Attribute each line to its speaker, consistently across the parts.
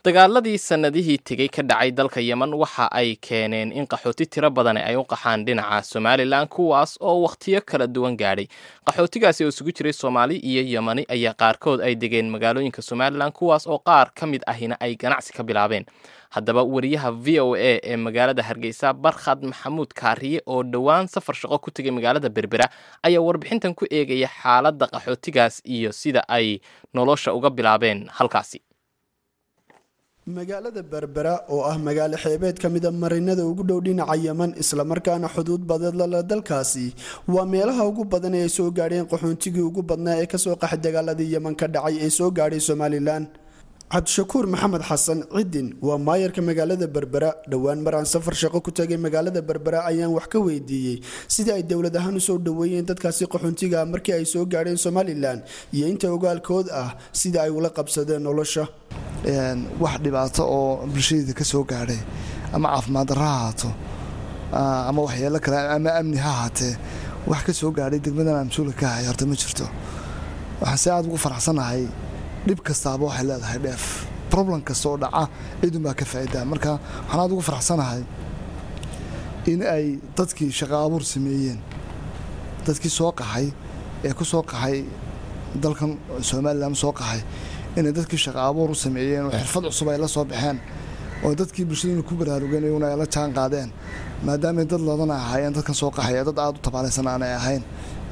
Speaker 1: dagaaladii sannadihii tegey ka dhacay dalka yemen waxa ay keeneen in qaxooti tiro badani ay u qaxaan dhinaca somalilan kuwaas oo wakhtiyo kala duwan gaadhay qaxootigaasi oo isugu jiray soomaali iyo yemani ayaa qaarkood ay degeen magaalooyinka somalilan kuwaas oo qaar ka mid ahina ay ganacsi ka bilaabeen haddaba wariyaha v o a ee magaalada hargeysa barkhad maxamuud kaariye oo dhowaan safar shaqo ku tegay magaalada berbera ayaa warbixintan ku eegaya xaaladda qaxootigaas iyo sida ay nolosha uga bilaabeen halkaasi
Speaker 2: magaalada berbera oo ah magaalo xeebeed ka mida marinada ugu dhow dhinaca yeman islamarkaana xuduud badadlala dalkaasi waa meelaha ugu badan ee ay soo gaadheen qaxoontigii ugu badnaa ee kasoo qaxay dagaaladii yeman ka dhacay ee soo gaadhay somalilan cabdishakuur maxamed xasan cidin waa maayarka magaalada berbera dhowaan mar aan safar shaqo ku tagay magaalada berbera ayaan wax ka weydiiyey sidii ay dowlad ahaan usoo dhoweeyeen dadkaasi qaxoontiga markii ay soo gaadheen somalilan iyo inta ogaalkood ah sida ay ula qabsadeen nolosha
Speaker 3: wax dhibaato oo bulshadeeda ka soo gaadhay ama caafimaad darro ha ahaato ama waxyeelo kale ama amni ha ahaatee wax ka soo gaadhay degmadan aan mas-uulka ka ahay horta ma jirto waxaan si aad ugu faraxsanahay dhib kastaaba waxay leedahay dheef problem kasta oo dhaca cidunbaa ka faa'idaa marka waxaan aad ugu faraxsanahay in ay dadkii shaqo abuur sameeyeen dadkii soo qaxay ee ku soo qaxay dalkan somalilan soo qaxay inay dadkii shaqo abuur u sameeyeen oo xirfad cusub ay la soo baxeen oo dadkii bulshaduna ku baraarugeen iyaguna ay la jaan qaadeen maadaamay dad loodana ahaayeen dadkan soo qaxaya dad aad u tabaalaysan aanay ahayn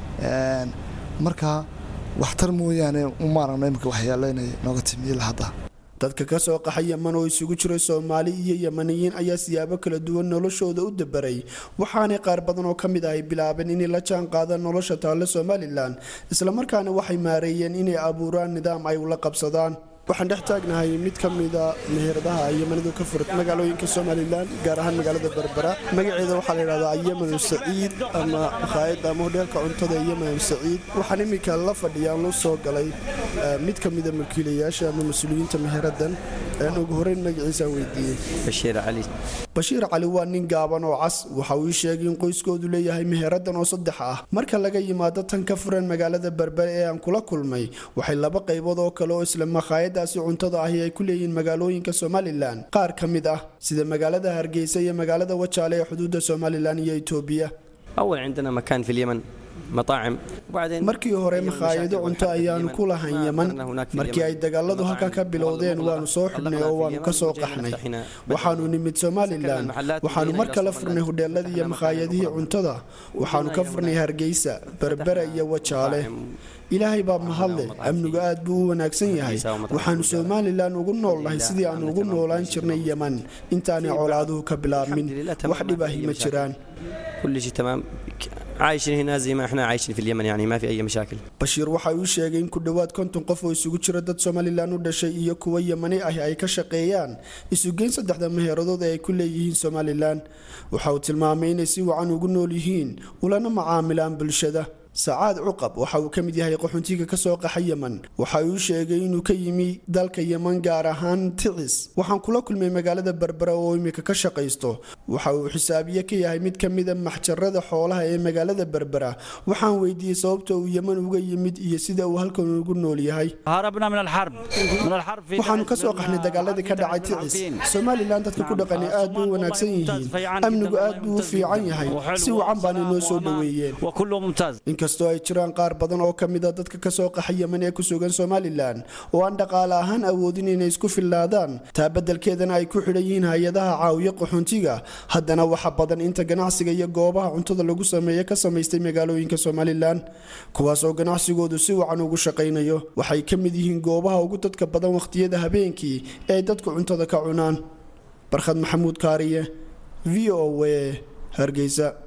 Speaker 3: marka waxtar mooyaane uma aragna imika waxyeelo inay nooga timiila hadda
Speaker 2: dadka ka soo qaxa yeman oo isugu jira soomaali iyo yemaniyiin ayaa siyaabo kala duwan noloshooda u dabaray waxaanay qaar badan oo ka mid ah ay bilaabeen inay la jaan qaadaan nolosha taalle somalilan islamarkaana waxay maareeyeen inay abuuraan nidaam ay ula qabsadaan waxaan dhex taagnahay mid ka mida meheradaha yemanidu ka furad magaalooyinka somalilan gaar ahaan magaalada berbera magaceeda waxaa la yidhahdaa yemanu saciid ama makhaayadda ama hodheelka cuntada yemanu saciid waxaan iminka la fadhiyaan lu soo galay mid ka mida mulkiilayaasha ama mas-uuliyiinta meheradan ugu horeyn magaciisaan weydiiyey
Speaker 4: bashiir cali
Speaker 2: bashiir cali waa nin gaaban oo cas waxa uu ii sheegay in qoyskoodu leeyahay meheradan oo saddex ah marka laga yimaado tan ka furan magaalada berbere ee aan kula kulmay waxay laba qaybood oo kale oo isla makhaayadaasi cuntada ahi ay ku leeyihiin magaalooyinka somalilan qaar ka mid ah sida magaalada hargeysa iyo magaalada wajaale ee xuduudda somalilan iyo itoobiya
Speaker 4: أول عندنا مكان في اليمن مطاعم وبعدين
Speaker 2: markii hore makhaayado cunto ayaanu ku lahayn yeman markii ay dagaaladu halkaa ka bilowdeen waanu soo xidhnay oo waanu ka soo qaxnay waxaanu nimid somalilan waxaanu mar kale furnay hodheeladii iyo makhaayadihii cuntada waxaanu ka furnay hargeysa berbera iyo wajaale ilaahay baa mahadle amnigu aad buu u wanaagsan yahay waxaanu somalilan ugu noolnahay sidii aanu ugu noolaan jirnay yeman intaanay colaaduhu ka bilaabmin wax dhibahi ma jiraan
Speaker 4: كل شيء تمام عايشين هنا زي ما احنا عايشين في اليمن يعني ما في اي مشاكل
Speaker 2: bashiir waxa uu sheegay in ku dhowaad konton qof oo isugu jira dad somalilan u dhashay iyo kuwa yemani ah ay ka shaqeeyaan isugeyn saddexda meheeradood ee ay ku leeyihiin somalilan waxa uu tilmaamay inay si wacan ugu nool yihiin ulana macaamilaan bulshada sacaad cuqab waxa uu ka mid yahay qaxoontiga ka soo qaxa yeman waxa uu sheegay inuu ka yimi dalka yeman gaar ahaan ticis waxaan kula kulmay magaalada berbera oo imika ka shaqaysto waxa uu xisaabiye ka yahay mid ka mida maxjarada xoolaha ee magaalada berbera waxaan weydiiyey sababta uu yeman uga yimid iyo sida uu halkan ugu nool yahay
Speaker 5: هربنا من الحرب من الحرب في
Speaker 2: waxaanu ka soo qaxnay dagaaladii ka dhacay ticis somalilan dadka ku dhaqani aad bay u wanaagsan yihiin amnigu aad buu u fiican yahay si wacan baana noo soo dhoweeyeen
Speaker 5: وكله ممتاز
Speaker 2: inkastoo ay jiraan qaar badan oo ka mid a dadka ka soo qaxa yeman ee ku sugan somalilan oo aan dhaqaale ahaan awoodin inay isku fillaadaan taa beddelkeedana ay ku xidhan yihiin hay-adaha caawiya qaxoontiga haddana waxa badan inta ganacsiga iyo goobaha cuntada lagu sameeya ka samaystay magaalooyinka somalilan kuwaas oo ganacsigoodu si wacan ugu shaqaynayo waxay ka mid yihiin goobaha ugu dadka badan wakhtiyada habeenkii ee ay dadku cuntada ka cunaan barkhad maxamuud kaariye v o a hargeysa